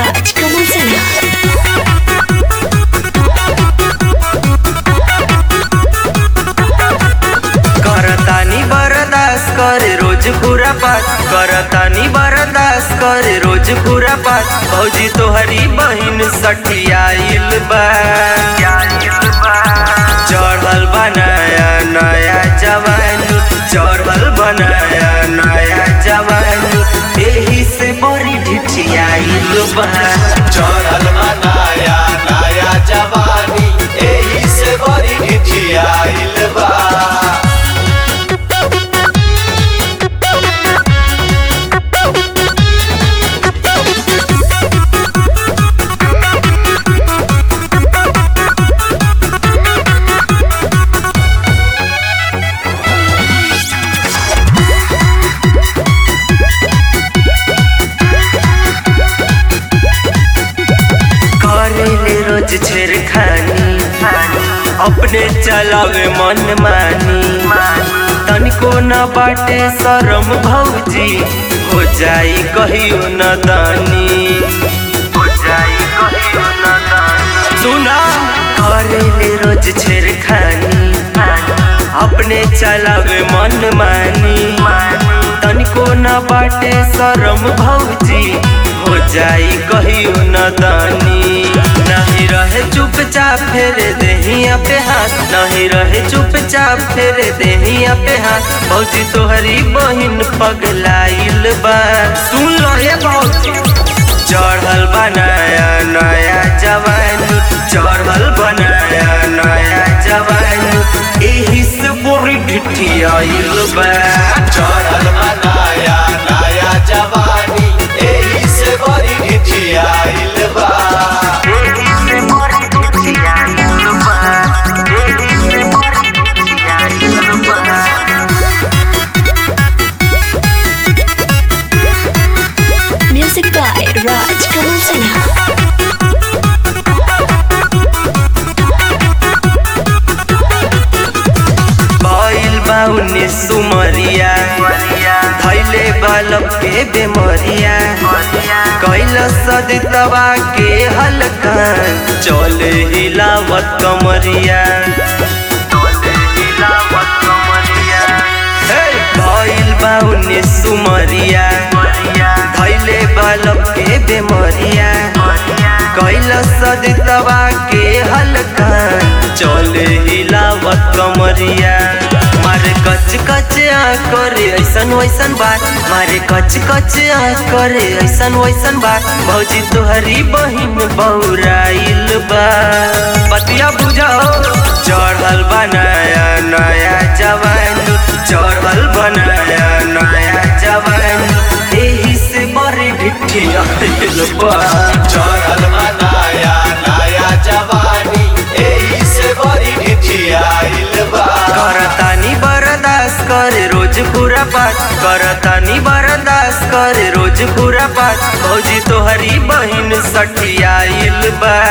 Raj Kamal Sinha. करतानी बरदास करे रोज पूरा पास करतानी बरदास करे रोज पूरा पास भौजी तोहरी बहिन सठियाइल बा चढ़ल बनाया नया जवानी चढ़ल बनाया नया जवानी एही से बड़ी ढिठियाइल बा चढ़ल बनाया नया जवानी एही से बड़ी ढिठियाइल बा करेले रोज छेड़खानी अपने चलावे मन मानी तनिको न बाटे शरम भौजी हो जाई कहियो न दानी हो जाई कहियो न दानी सुना करेले रोज छेड़खानी अपने चलावे मन मानी तनिको न बाटे शरम भौजी हो जाई कहियो न दानी नहीं रहे चुपचाप फेरे देहिया पे हाथ नहीं रहे चुपचाप फेरे देहिया पे हाथ भौजी तोहरी बहिन पगलाइल बा सुन लो ये भौजी चढ़ल बनाया नया जवानी चढ़ल बनाया नया जवानी एही से पूरी ढिठियाइल बा चढ़ल बनाया नया जवानी एही से बड़ी ढिठियाइल बा एही से पूरी ढिठियाइल बा एही से पूरी ढिठियाइल बा Music by Raj Kamal Sinha. भइल बा उन्नीस सुमरिया धैले बालक के बेमरिया कैल सदितवा के हल्का चले हिलावत कमरिया हे, भइल बा उन्नीस सुमरिया धैले बालक के बेमरिया कैल सदितवा के हल्का चले हिलावत कमरिया मारे कच कच आ करे ऐसन वैसन बात मारे कच कच आ करे ऐसन वैसन बात भौजी तोहरी बहिन बौराइल बा बतिया बुझाओ चढ़ल बनाया नया जवानी चढ़ल बनाया नया जवानी एही से बड़ी ढिठियाइल बा चढ़ल बनाया नया जवानी एही से बड़ी ढिठियाइल बा करतानी बरदास करे रोज पूरा पाठ करतानी बरदास करे रोज पूरा पाठ भौजी तोहरी बहिन सठियाइल बा